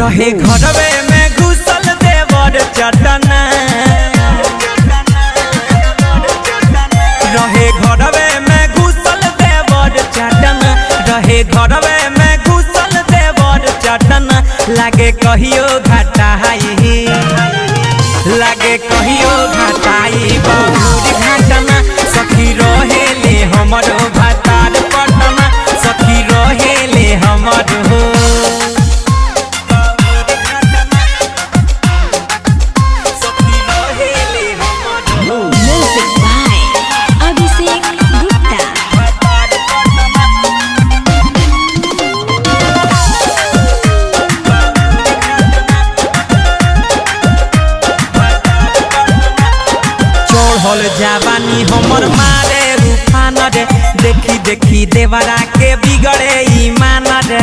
रहे घरवे में घुसल देवर चटना रहे घरवे में घुसल देवर चटना रहे घरवे में घुसल देवर चटना लागे कहियो घटाई लागे कहियो घटाई बहुत घटना सखी रहेले हमरो भातार पटना सखी रहेले हमरो सखी रहेले हमरो Music by Abhishek Gupta. चढ़ल जवानी हमर मारे रूफान रे देखी देखी देवरा के बिगड़े ईमान रे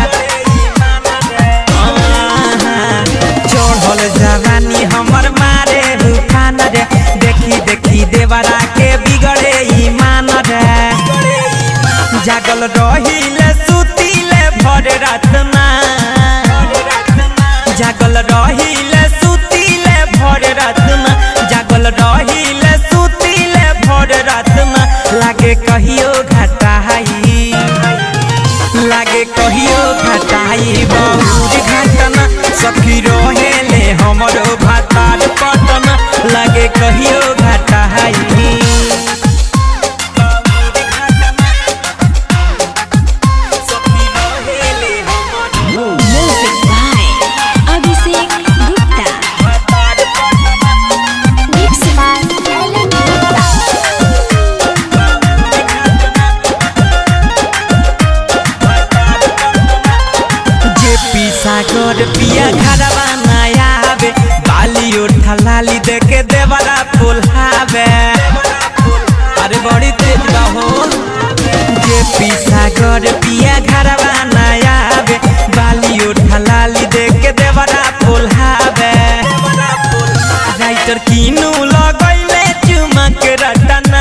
आहा, चढ़ल जवानी हमर मारे रूफान रे देखी देखी देवरा के बिगड़े ईमान रे जागल रहिले सुतिले भर रातना जागल रहिले सुतिले भर रातना जागल रहिले सुतिले भर रातना लागे कहियो घटाई लागे कहियो घटाई बहुत घटना सखी रहेले हमरो भातार पटना लागे कहियो घटाई Music by Abhishek Gupta. Mix by Ellen Gupta. जे पीसा कर पिया घरवा नया आवे बाली उठा लाली देके देवरा फुलहावे अरे बड़ी तेज बा हो जे पीसा कर पिया घरवा नया आवे बाली उठा लाली देके देवरा फुलहावे राइटर कीनू लगैले चुमक रटना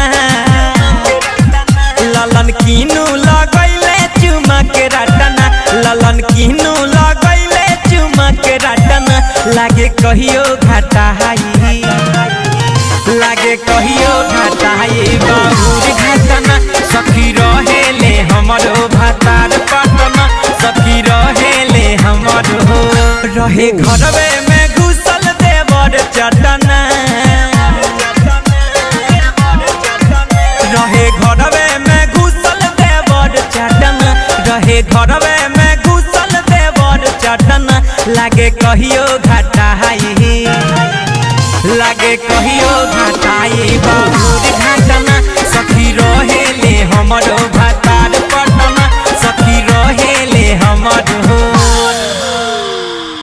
ललन कीनू लगैले चुमक रटना ललन कीनू लगैले चुमक रटना लागे कहियो घटाई लागे कहियो घटाई बहुत घटना सखी रहेले हमरो भातार पटना सखी रहेले हमरो रहे घरवे में घुसल देवर चटना रहे घरवे में घुसल देवर चटना रहे घरवे में घुसल देवर चटना लागे कहियो घटाई लागे कहियो घटाई